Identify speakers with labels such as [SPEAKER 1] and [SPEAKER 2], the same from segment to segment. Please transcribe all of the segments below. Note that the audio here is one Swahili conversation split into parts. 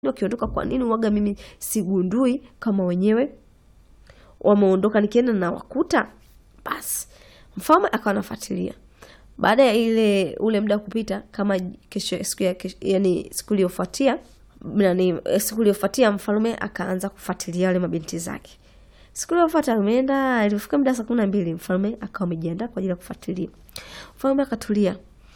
[SPEAKER 1] wakiondoka kwa nini waga mimi sigundui kama wenyewe wameondoka nikienda na wakuta basi mfalme akawa anafuatilia baada ya ile ule muda kupita kama kesho siku ya kesho, yani siku iliyofuatia nani siku iliyofuatia mfalme akaanza kufuatilia wale mabinti zake siku iliyofuata ameenda ilifika muda saa kumi na mbili mfalme akawa amejiandaa kwa ajili ya kufuatilia mfalme akatulia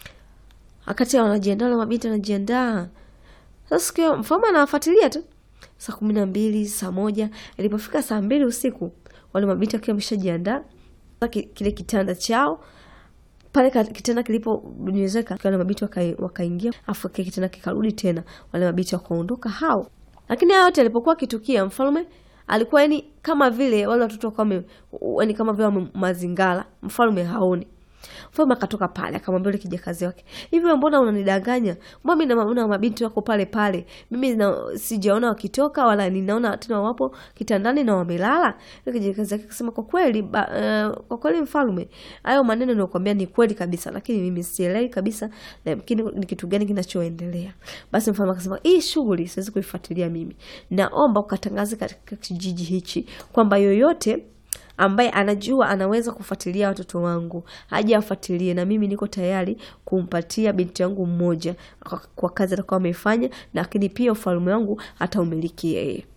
[SPEAKER 1] akati wanajiandaa wale mabinti wanajiandaa sasa siku hiyo mfalme anawafuatilia tu saa kumi na mbili saa moja ilipofika saa mbili usiku wale mabinti wakiwa wameshajiandaa kile kitanda chao pale kitanda kilipobonyezeka wale mabinti wakaingia waka afu kile kitanda kikarudi tena wale mabinti wakaondoka hao lakini hayo yote alipokuwa akitukia mfalme alikuwa yani kama vile wale watoto wakawa yani kama vile wame mazingara mfalme haoni mfalme akatoka pale akamwambia yule kijakazi wake hivi mbona unanidanganya mbona mimi naona mabinti wako pale pale mimi na, sijaona wakitoka wala ninaona tena wapo kitandani na wamelala yule kijakazi wake akasema kwa kweli ba, uh, kwa kweli mfalme hayo maneno ninayokuambia ni kweli kabisa lakini mimi sielewi kabisa lakini ni kitu gani kinachoendelea basi mfalme akasema hii shughuli siwezi kuifuatilia mimi naomba ukatangaze katika kijiji hichi kwamba yoyote ambaye anajua anaweza kufuatilia watoto wangu haja afuatilie, na mimi niko tayari kumpatia binti yangu mmoja kwa, kwa kazi atakuwa ameifanya, lakini pia ufalme wangu ataumiliki yeye.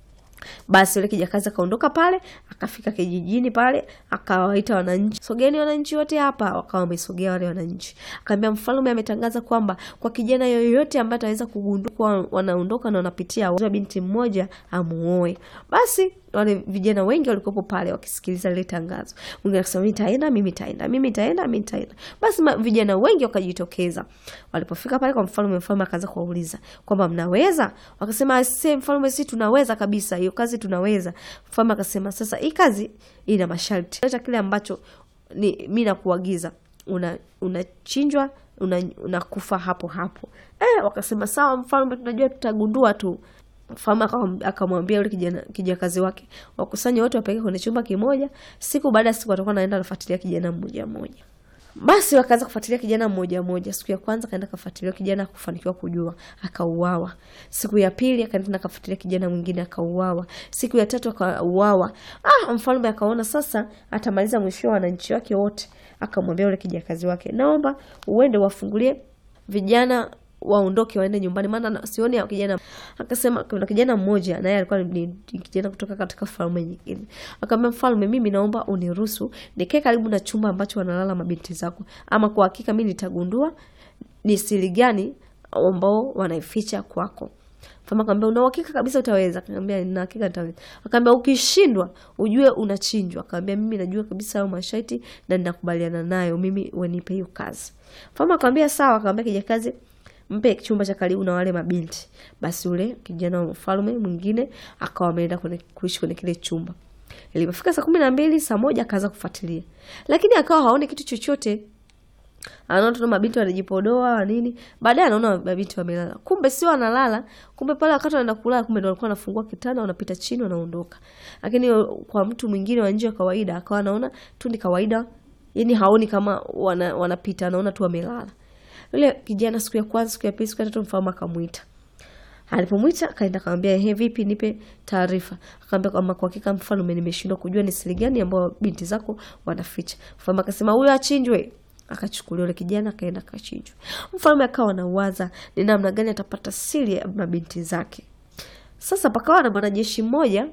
[SPEAKER 1] Basi yule kijakazi akaondoka pale, akafika kijijini pale, akawaita wananchi, sogeni wananchi wote hapa. Wakawa wamesogea wale wananchi, akaambia mfalme ametangaza kwamba kwa kijana yoyote ambaye ataweza kugundua kuwa wanaondoka na wanapitia binti mmoja amuoe. Basi wale vijana wengi walikuwepo pale wakisikiliza lile tangazo. Mwingine akasema mimi nitaenda, mimi nitaenda, mimi nitaenda, mimi nitaenda. Basi vijana wengi wakajitokeza. Walipofika pale kwa mfalme, mfalme akaanza kuwauliza kwamba mnaweza? Wakasema sisi mfalme, sisi tunaweza kabisa, hiyo kazi tunaweza. Mfalme akasema sasa, hii kazi ina masharti. Leta kile ambacho ni mimi nakuagiza, una unachinjwa unakufa una hapo hapo. Eh, wakasema sawa mfalme, tunajua tutagundua tu mfalme akamwambia yule kijana kijakazi wake wakusanye wote wapeleke kwenye chumba kimoja. Siku baada ya siku watakuwa naenda kufuatilia kijana mmoja mmoja. Basi wakaanza kufuatilia kijana mmoja mmoja. Siku ya kwanza kaenda kafuatilia kijana, kufanikiwa kujua, akauawa. Siku ya pili akaenda kafuatilia kijana mwingine, akauawa. Siku ya tatu akauawa. Ah, mfalme akaona sasa atamaliza mwisho wa wananchi wake wote, akamwambia yule kijakazi wake, naomba uende wafungulie vijana waondoke waende nyumbani, maana sioni ya kijana. Akasema kuna kijana mmoja naye alikuwa ni kijana kutoka katika falme nyingine. Akamwambia mfalme, mimi naomba uniruhusu nikae karibu na chumba ambacho wanalala mabinti zako, ama kwa hakika mimi nitagundua ni siri gani ambao wanaificha kwako. Mfalme akamwambia una uhakika kabisa utaweza? Akamwambia nina hakika nitaweza. Akamwambia ukishindwa ujue unachinjwa. Akamwambia mimi najua kabisa hayo masharti na ninakubaliana nayo, mimi wenipe hiyo kazi. Mfalme akamwambia sawa. Akamwambia kijakazi mpe chumba cha karibu na wale mabinti. Basi ule kijana wa mfalme mwingine akawa ameenda kuishi kwenye kile chumba. Ilipofika saa kumi na mbili saa moja akaanza kufuatilia, lakini akawa haoni kitu chochote. Anaona tuna mabinti wanajipodoa nini, baadaye anaona mabinti wamelala, kumbe sio wanalala. Kumbe pale wakati wanaenda kulala, kumbe ndo walikuwa wanafungua kitanda, wanapita chini, wanaondoka. Lakini kwa mtu mwingine wa nje wa kawaida, akawa anaona tu ni kawaida, yani haoni kama wana, wanapita, anaona tu wamelala. Yule kijana siku ya kwanza, siku ya pili, siku ya tatu, mfalme akamwita. Alipomwita akaenda akamwambia, ehe, vipi, nipe taarifa. Akamwambia kwamba kwa hakika mfalme, nimeshindwa kujua ni siri gani ambayo binti zako wanaficha. Mfalme akasema huyo achinjwe. Akachukuliwa yule kijana akaenda akachinjwa. Mfalme akawa anawaza ni namna gani atapata siri ya mabinti zake. Sasa pakawa na mwanajeshi mmoja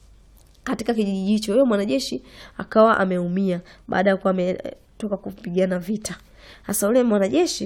[SPEAKER 1] katika kijiji hicho. Huyo mwanajeshi akawa ameumia baada ya kuwa ametoka kupigana vita. Sasa ule mwanajeshi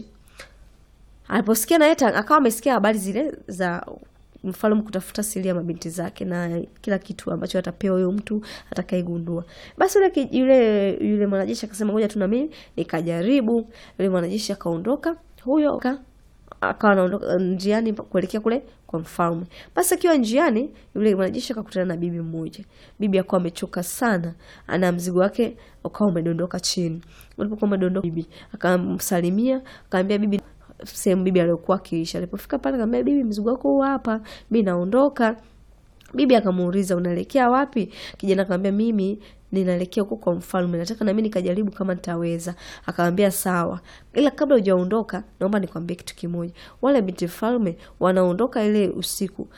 [SPEAKER 1] aliposikia naye akawa amesikia habari zile za mfalme kutafuta siri ya mabinti zake na kila kitu ambacho atapewa huyo mtu atakayegundua. Basi yule yule yule mwanajeshi akasema ngoja tu na mimi nikajaribu. Yule mwanajeshi akaondoka, huyo akawa anaondoka njiani kuelekea kule kwa mfalme. Basi akiwa njiani, yule mwanajeshi akakutana na bibi mmoja. Bibi akawa amechoka sana, ana mzigo wake ukawa umedondoka chini. Ulipokuwa umedondoka, bibi akamsalimia, akamwambia bibi sehemu bibi aliyokuwa akiishi. Alipofika pale akamwambia bibi, mzigo wako huu hapa, mimi naondoka. Bibi akamuuliza unaelekea wapi? Kijana akamwambia mimi ninaelekea huko kwa mfalme, nataka nami nikajaribu kama nitaweza. Akamwambia sawa, ila kabla hujaondoka, naomba nikwambie kitu kimoja. Wale binti mfalme wanaondoka ile usiku,